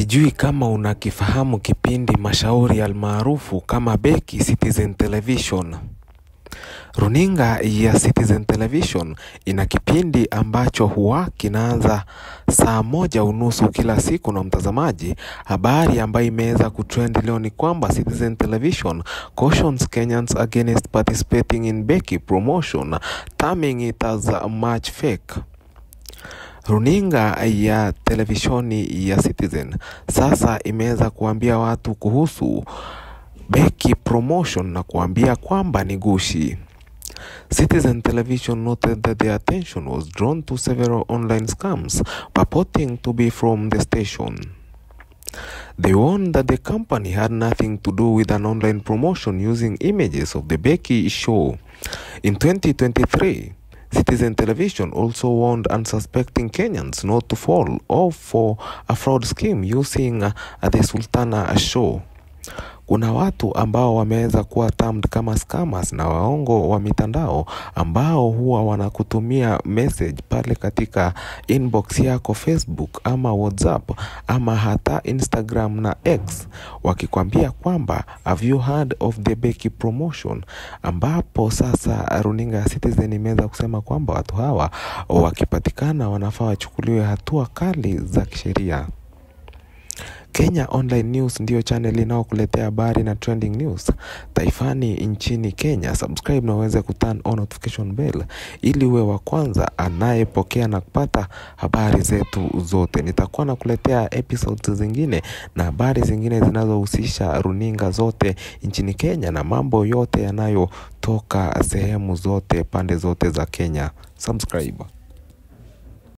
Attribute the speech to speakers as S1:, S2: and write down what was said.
S1: Sijui kama unakifahamu kipindi mashauri almaarufu kama Beki Citizen Television. Runinga ya Citizen Television ina kipindi ambacho huwa kinaanza saa moja unusu kila siku na mtazamaji. Habari ambayo imeweza kutrend leo ni kwamba Citizen Television cautions Kenyans against participating in Beki promotion, terming it as much fake. Runinga ya televishoni ya Citizen sasa imeweza kuambia watu kuhusu Beki promotion na kuambia kwamba ni gushi. Citizen Television noted that their attention was drawn to several online scams purporting to be from the station. They warned that the company had nothing to do with an online promotion using images of the Becky show. In 2023, Citizen Television also warned unsuspecting Kenyans not to fall off for a fraud scheme using uh, the Sultana show. Kuna watu ambao wameweza kuwa termed kama scammers na waongo wa mitandao ambao huwa wanakutumia message pale katika inbox yako Facebook ama WhatsApp ama hata Instagram na X wakikwambia kwamba have you heard of the Beki promotion, ambapo sasa runinga ya Citizen imeweza kusema kwamba watu hawa wakipatikana wanafaa wachukuliwe hatua kali za kisheria. Kenya Online News ndiyo channel inayokuletea habari na trending news taifani nchini Kenya. Subscribe na uweze kuturn on notification bell ili uwe wa kwanza anayepokea na kupata habari zetu zote. Nitakuwa nakuletea episodes zingine na habari zingine zinazohusisha runinga zote nchini Kenya na mambo yote yanayotoka sehemu zote pande zote za Kenya. Subscribe.